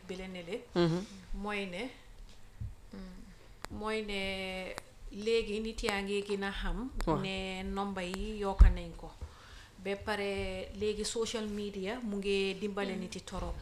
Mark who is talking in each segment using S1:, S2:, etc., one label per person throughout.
S1: bi la ne le mooy ne mooy ne léegi nit yaa ngi gën a xam
S2: Waaw.
S1: ne nomba yi yokka nañ ko ba pare léegi social media mu ngi dimbale nit yi torop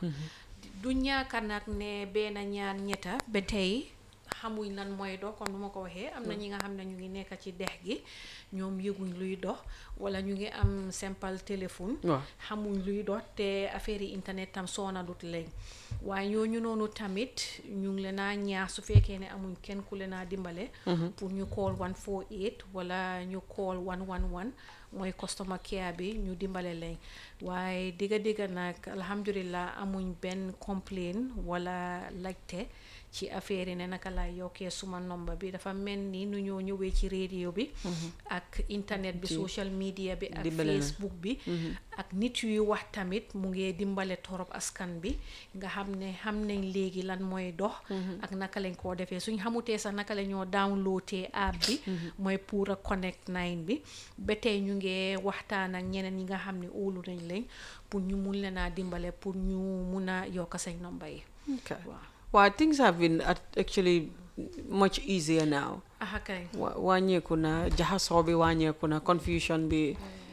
S1: du ñaaka nag ne benn ñaan ñetta ba tey xamuñ lan mooy dox kon nu ma ko waxee am na ñi nga xam ne ñu ngi nekk ci dex gi ñoom yëguñ luy dox wala ñu ngi am simple téléphone
S2: waaw
S1: xamuñ luy dox te affaire yi internet tam soonalut leen waaye ñooñu noonu tamit ñu ngi leen a ñaax su fekkee ne amuñ kenn ku leen a dimbale pour ñu call 148 wala ñu call 111 mooy customer care bi ñu dimbale leen waaye digga digga nag alhamdulilah amuñ benn complaint wala laajte ci affaire yi ne naka laay yokkee suma nomba bi dafa mel ni nu ñoo ñëwee ci radio bi ak internet bi
S2: Ci
S1: social media bi ak
S2: dimbale na.
S1: facebook bi ak nit yuy wax tamit mu ngi dimbale torop askan bi nga xam ne xam nañ léegi lan mooy dox ak naka lañ koo defee suñ xamutee sax naka la ñoo downloadee app bi mooy pour a connect nine bi ba tey ñu ngi waxtaan ak ñeneen ñi nga xam ne óolu nañ leen pour ñu mun leen a dimbale pour ñu mun a yokk seen nomba yi
S2: okay
S1: waaw
S2: waaw things have been at- actually much easier now
S1: aha kay
S2: wa- wàññeeku na jaxasoo bi wàññeeku na confusion bi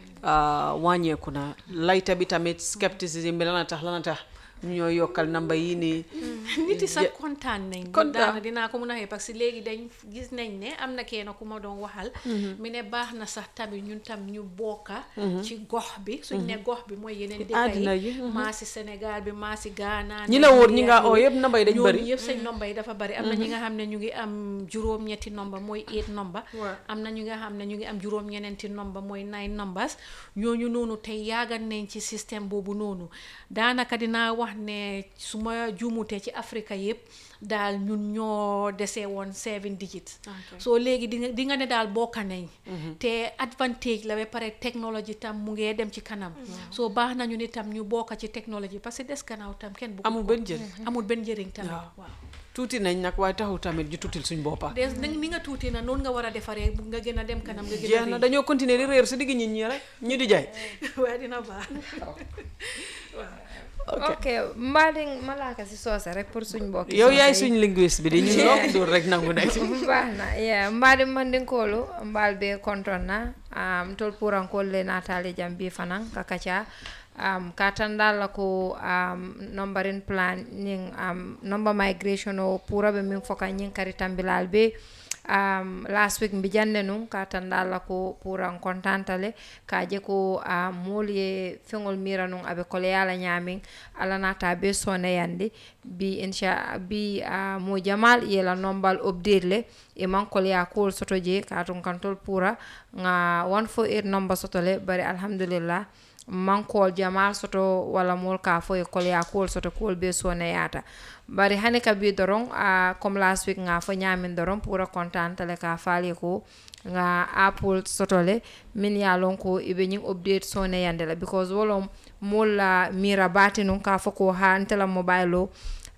S2: ah, wàññeeku na layta bi tamit skepticism bi lana tax lana tax ñu ñoo yokkal namba yi nii
S1: nit yi sax kontaan nañ
S2: Kontaan.
S1: daana dinaa ko mun a xëy parce que léegi dañ gis nañ ne am na kenn ku ma doon waxal mi ne baax na sax tamit ñun tam ñu bokka ci gox bi suñ ne gox bi mooy yeneen dëkk
S2: àddina
S1: yi
S2: yi,
S1: maa si Sénégal bi maa si Ghana
S2: ñi la wóor ñi nga
S1: Nigeria,
S2: oo yëpp namba yi dañ
S1: ñooñu
S2: bëri
S1: yëpp seen nomba yi dafa bari am na ñi nga xam ne ñu ngi am juróom-ñetti nomba mooy eight nomba
S2: Waaw.
S1: am na ñu nga xam ne ñu ngi am juróom-ñeneenti nomba mooy nine numbers ñooñu noonu tey yaagal nañ ci système boobu noonu daanaka dinaa wax ne su ma juumutee ci Afrique yëpp daal ñun ñoo desee woon seven digits soo léegi di nga di nga ne daal bokka nañ te advantage la ba pare technologie tam mu ngee dem ci kanam soo baax nañu ni tam ñu bokka ci technologie parce que des gannaaw tam kenn bu
S2: amul benn njëriñ
S1: amul benn njëriñ tamit
S2: Waaw.
S1: waaw
S2: tuuti nañ nag waaye taxul tamit ñu tuutil suñ boppa
S1: des nag ni nga tuuti na noonu nga war a defaree bu nga gën a dem kanam nga gën a
S2: jeex na
S1: rëy.
S2: dañoo continuer di réer si digg nit ñi rek ñu di jaay
S1: waaye dina baax
S3: ok mbaadi malaaka si soose rek pour suñ mbokk
S2: yow yaay suñ linguiste bi di ñu loo dóor rek nangu nekk
S3: baax na yeah mbaadi mandinkoolu mbaal be konton na um, tol purankol le natali jam bi fanan kakaca um, ka tandal la ko um, numberin plan ning um, number migration o pura be min foka ñing kari tambilal be um, last week mbi jande nun ka tandal la ko puran kontantale ka je ko um, moolu ye feŋol mira nun abe koleyala ñamin ala nata be sone yandi bi insha bi uh, mo jamal yela nombal update le e man koleya kuwol soto je ka tun kantol pura nga 148 number soto le bari alhamdulillah mankol jamal soto wala mol ka fo e kolya kol soto kol be sone yata bari hani ka bi doron a comme last week nga fo nyamin doron pura content le ka fali ko nga apple soto le min ya lon ko ibe nyin update sone yande la because wolom mol la mira bati nun ka fo ko ha ntela mobile o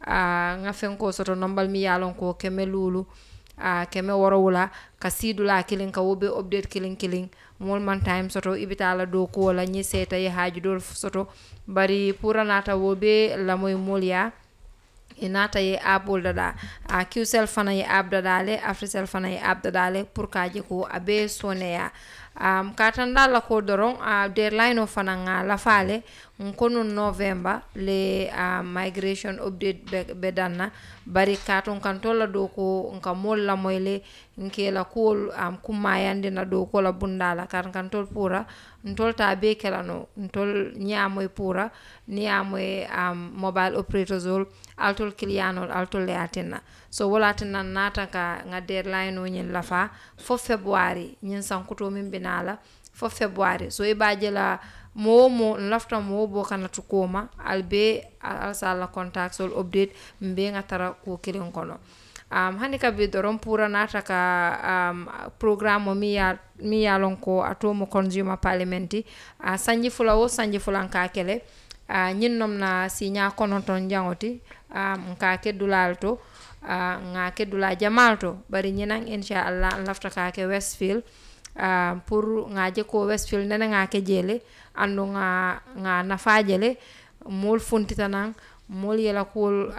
S3: a nga fen ko soto nombal mi ya lon ko keme lulu a keme woro wula ka sidula kilin ka wobe update kilin kilin mol man time soto ibitala do ko wala ñi seta ye haaju dol soto bari pura nata wobe la moy mol ya e nata ye apple dada a qcell fana ye app dada le africell fana ye app dada le pour ka je ko abe soneya um, ka tanda la ko doron a uh, deadline o fana nga la fale nkono november le uh, migration update be, be danna bari katon kan tolla do ko nka mol la moyle nke la kuwol um, kummayande na do ko la bundala kan kan tol pura ntol ta be kela no ntol ñamoy pura niyamoy um, mobile operators ol altol kiliyanol altol le atinna so wala tinna nata ka nga deadline o ñin lafa fo february ñin sankuto min binala fo february so ibaje la moo mo lafta moo bo kana tukoma albe alsala contact sol update mbe nga tara ko kilin kono um, hani ka bi doron pura nata ka um, programme o mi ya mi ya lon ko atomo consumer parliamenti uh, sanji fula wo sanji fulan ka kele uh, ñin nom na siña kononton jangoti um, ka keddulal to uh, nga keddula jamal to bari ñinan inchallah lafta ka ke westfield uh, pour nga je ko westfield nene nga ke jele andu nga nga nafaje le mol funtita nan mol yela kuwol